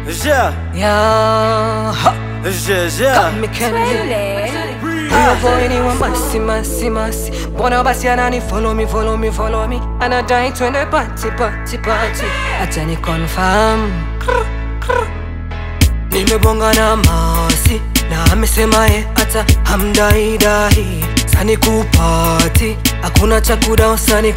Yeah, Yeah, ha, yeah, yeah. me Kennedy. Huyo boy ni wa masi masi masi, mbona basi anani follow me follow me follow me, anadai twende party party party, acha ni confirm. Nimebonga na masi na amesema ye hata hamdaidai sani kupati hakuna cha kudao sani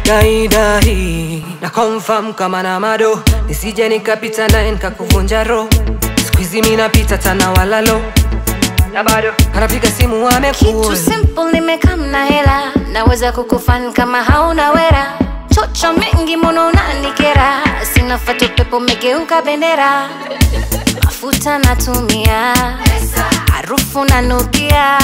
kujidaidai na confirm kama na mado nisije nikapita naye nikakuvunja roho skuizi mi napita tana walalo na bado anapiga simu Kitu amekul simple nimekam na hela, naweza kukufan kama hauna wera. Chocho mengi mono unanikera, sina fatu pepo megeuka bendera. Mafuta natumia, harufu nanukia,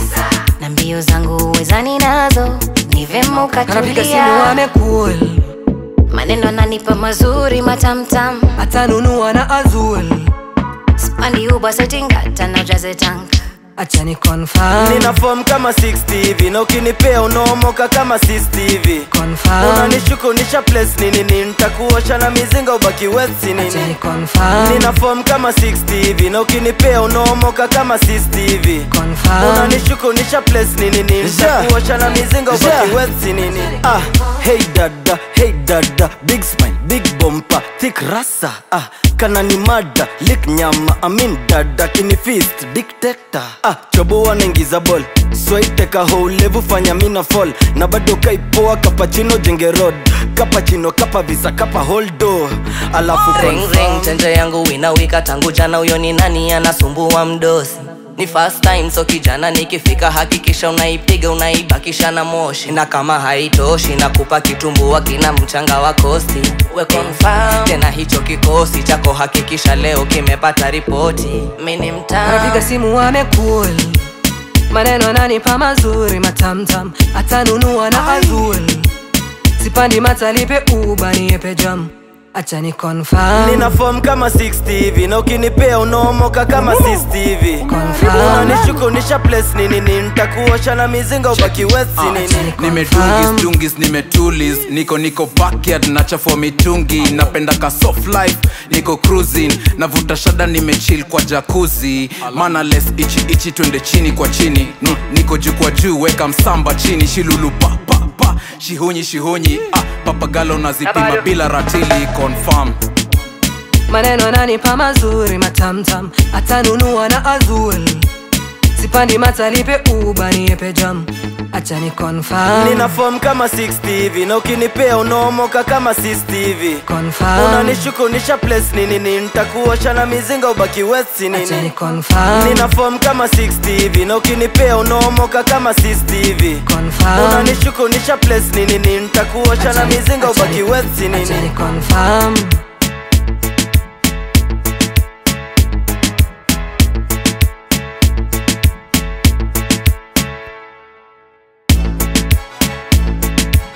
na mbio zangu wezani nazo, ni vema anapiga simu ukatulia. amekul Maneno ananipa mazuri matamtam, atanunua na azul spandi uba setingata na ujaze tank. acha ni confirm Nina form kama 60 hivi na ukinipea unaomoka kama 60 hivi. confirm Unanishuku nisha place nini nini, nitakuosha na mizinga ubaki wet si acha ni nini. confirm Nina form kama 60 hivi na ukinipea unaomoka kama 60 hivi. confirm unanishuku nisha place nini nini nitakuosha na mizinga ubaki wet si nini ah hey dada hey dada big smile big bumper thick rasa ah kana ni mada lik nyama amin dada kini fist dictator ah choboa naingiza ball swaiteka houlevu fanya mina fall na bado kaipoa kapachino jenge road kapachino kapa visa kapa holdo alafu ring ring confirm. chenje yangu inawika tangu jana huyo ni nani anasumbua mdosi ni first time so kijana nikifika hakikisha unaipiga unaibakisha na moshi na kama haitoshi nakupa kitumbua kina mchanga wa kosti we confirm tena hicho kikosi chako hakikisha leo kimepata ripoti mi ni anapiga mtaa simu amekul maneno ananipa mazuri matamtam atanunua na azul sipandi matalipe uba niepe jam acha ni confirm nina form kama 60 hivi na ukinipea unaomoka kama 60 hivi Confirm. unanishuku nisha place nini nini nitakuosha na mizinga ubaki wet si nini nimedungis dungis nimetulis niko niko backyard nachafua mitungi napenda ka soft life niko cruising navuta shada nimechill kwa jakuzi mana les ichi ichi twende chini kwa chini ni, niko juu kwa juu weka msamba chini shilulu pa pa pa shihunyi shihunyi ah, papagalo nazipima bila ratili confirm maneno ananipa mazuri matamtam atanunua na azul sipandi matalipe uba niepe jam acha ni confirm nina form kama 60 hivi na ukinipea unaomoka kama 60 hivi confirm unanishuku nisha place nini nini nitakuosha na mizinga ubaki wet si acha ni nini confirm nina form kama 60 hivi na ukinipea unaomoka kama 60 hivi confirm unanishuku nisha place nini nini nitakuosha na mizinga ubaki wet si acha nini ni confirm